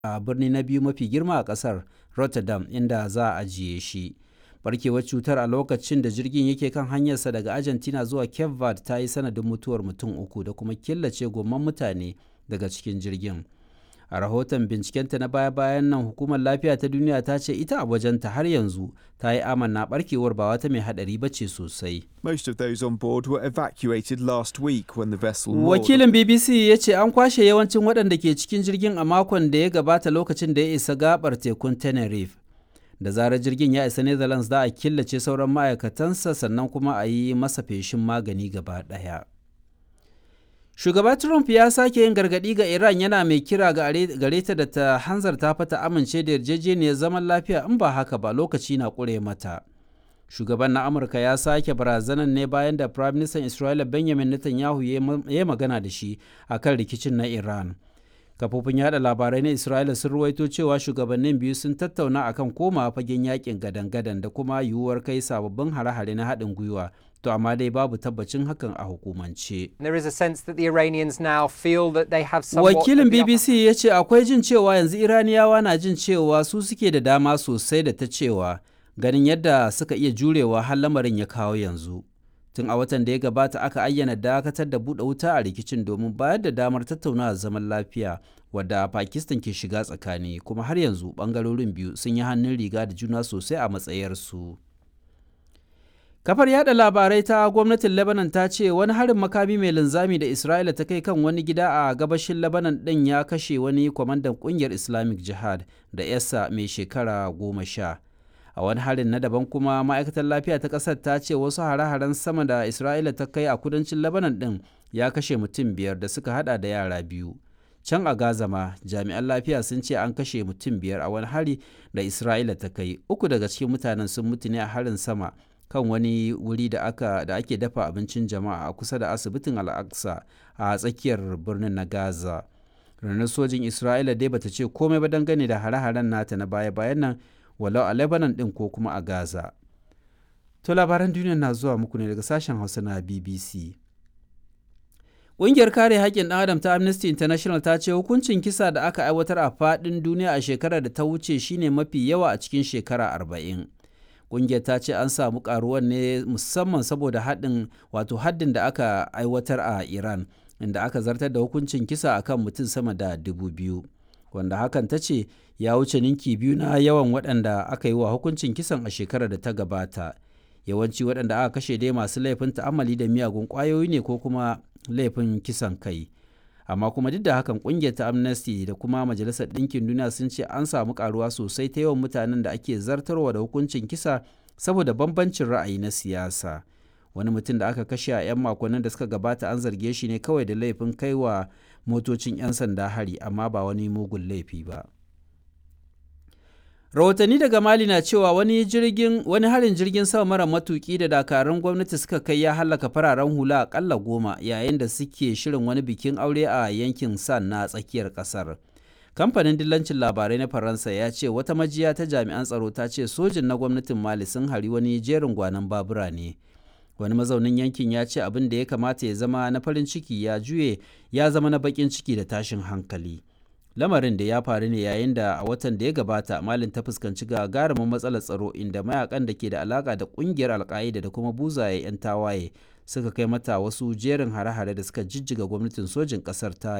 a birni na biyu mafi girma a ƙasar rotterdam inda za a ajiye shi barkewar cutar a lokacin da jirgin yake kan hanyarsa daga argentina zuwa cape verde ta yi sanadin mutuwar mutum uku da kuma killace gomman mutane daga cikin jirgin a rahoton bincikenta na baya-bayan nan hukumar lafiya ta duniya ta ce ita a wajenta har yanzu ta yi amanna barkewar ba wata mai hadari ba ce sosai Most of those on board were evacuated last week when the vessel moored. wakilin bbc ya ce an kwashe yawancin waɗanda ke cikin jirgin a makon da ya gabata lokacin da ya isa gabar tekun tenerife da zarar jirgin ya isa netherlands za a killace sauran ma'aikatansa sannan kuma a yi masa feshin magani gaba ɗaya shugaba trump ya sake yin gargaɗi ga iran yana mai kira gare ta da ta hanzarta fata amince da yarjejeniyar zaman lafiya in ba haka ba lokaci na ƙure mata shugaban na amurka ya sake barazanar ne bayan da prime minister isra'ila benjamin netanyahu ya magana da shi akan rikicin na iran kafofin yada labarai na isra'ila sun ruwaito cewa shugabannin biyu sun tattauna akan koma fagen yakin gadan-gadan da kuma yiwuwar kai sababbin hare-hare na haɗin gwiwa to amma dai babu tabbacin hakan a hukumance There is a sense that the Iranians now feel that they have somewhat wakilin of the upper bbc ya ce akwai jin cewa yanzu iraniyawa na jin cewa su suke da dama sosai da ta cewa ganin yadda suka iya jurewa har lamarin ya kawo yanzu tun a watan da ya gabata aka ayyana dakatar da buɗe wuta a rikicin domin bayar da damar tattaunawa zaman lafiya wadda pakistan ke shiga tsakani kuma har yanzu ɓangarorin biyu sun yi hannun riga da juna sosai a matsayarsu kafar yada labarai ta gwamnatin lebanon ta ce wani harin makami mai linzami da isra'ila ta kai kan wani gida a gabashin lebanon ɗin ya kashe wani kwamandan ƙungiyar islamic jihad da yasa mai shekara goma sha a wani harin na daban kuma ma'aikatar lafiya ta ƙasar ta ce wasu hare-haren sama da isra'ila ta kai a kudancin lebanon ɗin ya kashe mutum biyar da suka hada da yara biyu can a gaza ma jami'an lafiya sun ce an kashe mutum biyar a wani hari da isra'ila ta kai uku daga cikin mutanen sun mutu ne a harin sama kan wani wuri da aka da ake dafa abincin jama'a a kusa da asibitin al'aqsa a tsakiyar birnin na gaza ranar sojin isra'ila dai bata ce komai ba dangane da hare-haren nata na baya-bayan nan walau a lebanon din ko kuma a gaza to labaran duniya na zuwa muku ne daga sashen hausa na bbc Ƙungiyar kare haƙƙin ɗan adam ta Amnesty International ta ce hukuncin kisa da aka aiwatar a faɗin duniya a shekarar da ta wuce shine mafi yawa a cikin shekara arba'in. Ƙungiyar ta ce an samu ƙaruwar ne musamman saboda haɗin wato haddin da aka aiwatar a Iran inda aka zartar da hukuncin kisa akan mutum sama da dubu biyu. Wanda hakan ta ce ya wuce ninki biyu na yawan waɗanda aka yi wa hukuncin kisan a shekarar da ta gabata. Yawanci waɗanda aka kashe dai masu laifin ta'amali da miyagun ƙwayoyi ne ko kuma laifin kisan kai amma kuma duk da hakan kungiyar ta amnesty da kuma majalisar ɗinkin duniya sun ce an samu karuwa sosai ta yawan mutanen da ake zartarwa da hukuncin kisa saboda bambancin ra'ayi na siyasa wani mutum da aka kashe a 'yan makonnin da suka gabata an zarge shi ne kawai da laifin kaiwa motocin 'yan sanda hari amma ba wani mugun laifi ba rahotanni daga mali na cewa wani jirgin wani harin jirgin sama mara matuki da dakarun gwamnati suka kai ya halaka fararen hula akalla goma yayin da suke shirin wani bikin aure a yankin san na tsakiyar kasar kamfanin dillancin labarai na faransa ya ce wata majiya ta jami'an tsaro ta ce sojin na gwamnatin mali sun hari wani jerin gwanon babura ne wani mazaunin yankin ya ce abin da ya kamata ya zama na farin ciki ya juye ya zama na bakin ciki da tashin hankali lamarin da ya faru ne yayin da a watan da ya gabata malin ta fuskanci gagarumin matsalar tsaro inda mayakan da ke da alaka da kungiyar alka'ida da kuma buzaye 'yan tawaye suka kai mata wasu jerin hare-hare da suka jijjiga gwamnatin sojin kasar ta